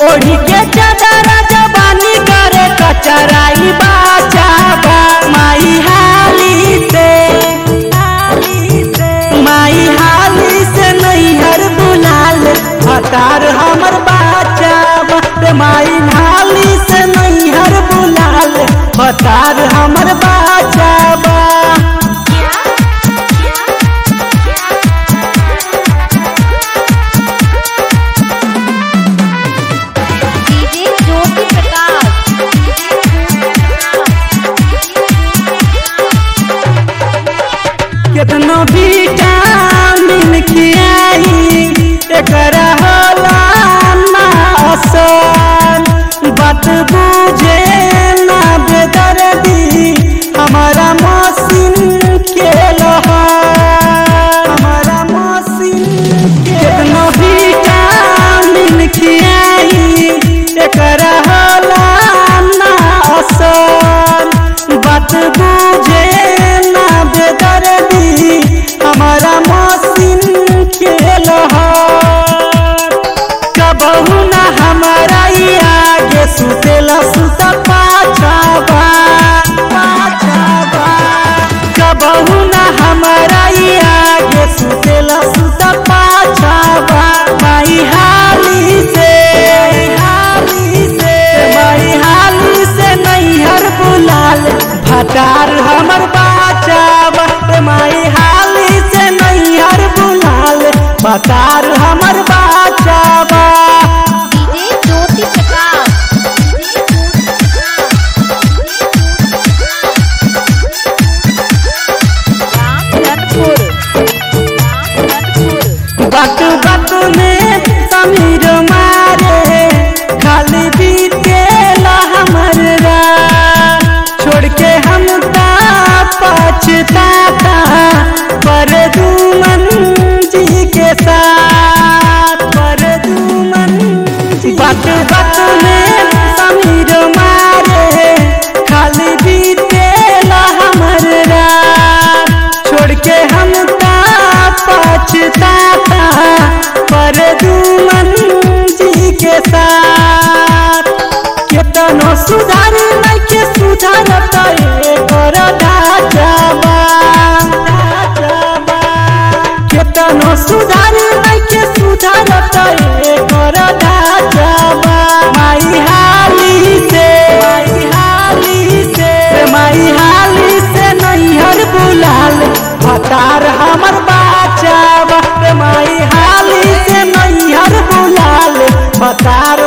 ओढ़ी के चादर जबानी करे कचराई बाचाबा माई हाली से माई हाली से नैहर बुलाल हतार हमर बाचाबा रे माई हाली से नैहर बुलाल हतार हमर बाचाबा डीजे ज्योति प्रकाश केतनो विटामिन खियाई एकरा होला ना असर बात बुझे ना बेदर्दी हमारा मशीन के लहर हमारा मशीन केतनो विटामिन खियाई एकरा होला ना असर बात बुझे ना बेदर्दी हमारा मशीन के लहर कबहू ना हमारा ई आगे सुतेला सुत पाछाबा पाछाबा कबहू ना हमारा ई आगे सुतेला सुत पाछाबा माई हाली से हाली से माई हाली से नैहर बुलाल भटार हमर बाचाबा रे माई हाली से नैहर बुलाल भटार हमर बाचाबा डीजे ज्योति प्रकाश रामधनपुर रामधनपुर बात बात में समीर मारे खाली बीतेला हमर रात छोड़ के हम ता पछताता पर दुमन जी के साथ पर दुमन जी बात बात में समीर मारे खाली बीतेला हमर रात छोड़ के हम ता पछताता पर दुमन जी के साथ केतनो सुधार नहीं के सुधारत एकर ढाचाबा ढाचाबा केतनो सुधार नहीं के सुधारत एकर ढाचाबा माई हाली से माई हाली से माई हाली से नैहर बुलाल हतार हमर बाचाबा रे माई हाली से नैहर बुलाल हतार